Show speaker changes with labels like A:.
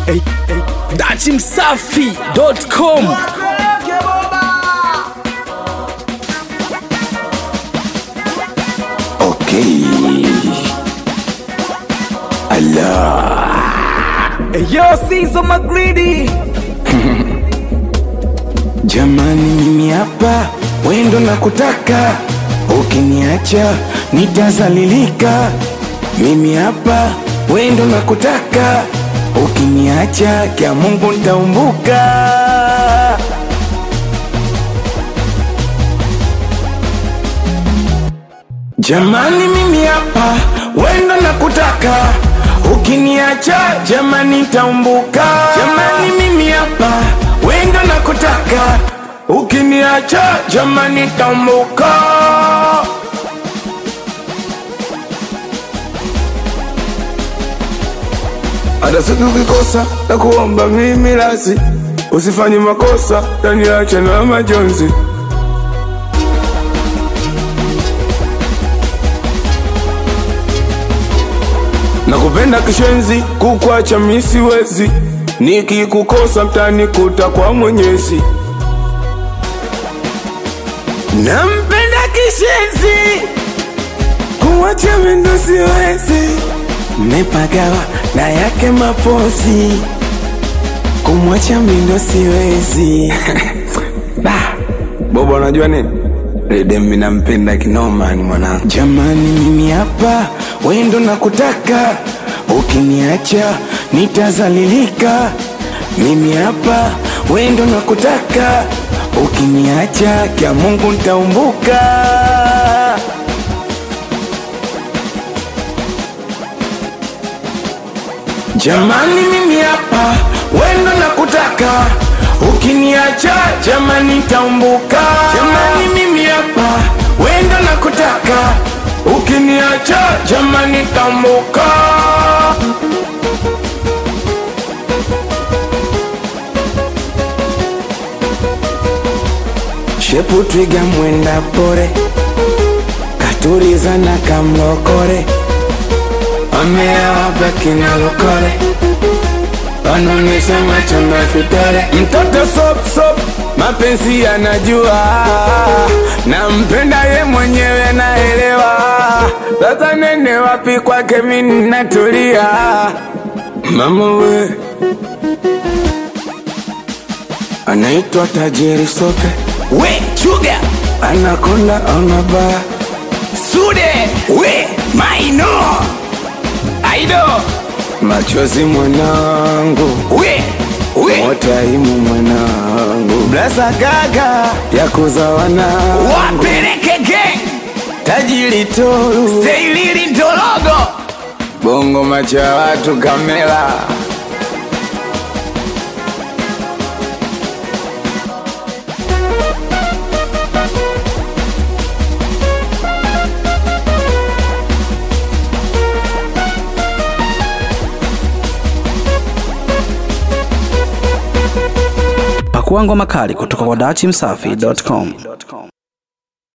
A: dachimsafi.com
B: Okay. Allah.
A: Yo, Sizo Magridi
B: Jamani, mimi hapa wendo na kutaka, ukiniacha nitazalilika. Mimi hapa wendo na kutaka, ukiniacha kya Mungu nitaumbuka. Jamani, mimi hapa wendo na kutaka, ukiniacha jamani nitaumbuka. Jamani, mimi hapa wendo na kutaka, ukiniacha jamani nitaumbuka. Hata siku ukikosa na kuomba mimi lasi, usifanye makosa, taniache na majonzi. Nakupenda kishenzi, kukwacha mi siwezi, nikikukosa mtanikuta kwa Mwenyezi. Nampenda kishenzi, kuwacha mi ndo siwezi, mmepagawa na yake mapozi, kumwacha mi ndo siwezi. Da, Bobo unajua nini? Redem mi nampenda kinoma ni mwanangu. Jamani, mimi hapa wendo na kutaka, ukiniacha nitazalilika. Mimi hapa wendo na kutaka, ukiniacha kya Mungu nitaumbuka. Jamani, mimi hapa wendo na kutaka, ukiniacha jamani nitaumbuka. Jamani, mimi hapa wendo na kutaka, ukiniacha jamani nitaumbuka. Shepu twiga mwenda pore, katuriza na kamlokore, ameawapa kinalokore wanaonyesha macho na futare. Mtoto sop sop, mapenzi yanajua, nampenda ye mwenyewe naelewa. Sasa nene wapi kwake mimi natulia, mama we anaitwa tajiri sope,
A: We Chuga
B: anakonda onaba
A: Sude We Maino Aido
B: machozi mwanangu
A: We We
B: Wataimu mwanangu Blasa gaga ya kuza wanangu
A: Wapeleke gang
B: Tajiri toru
A: Steilili Dologo
B: Bongo macha watu kamera
C: Pakua ngoma kali kutoka kwa dachimsafi.com.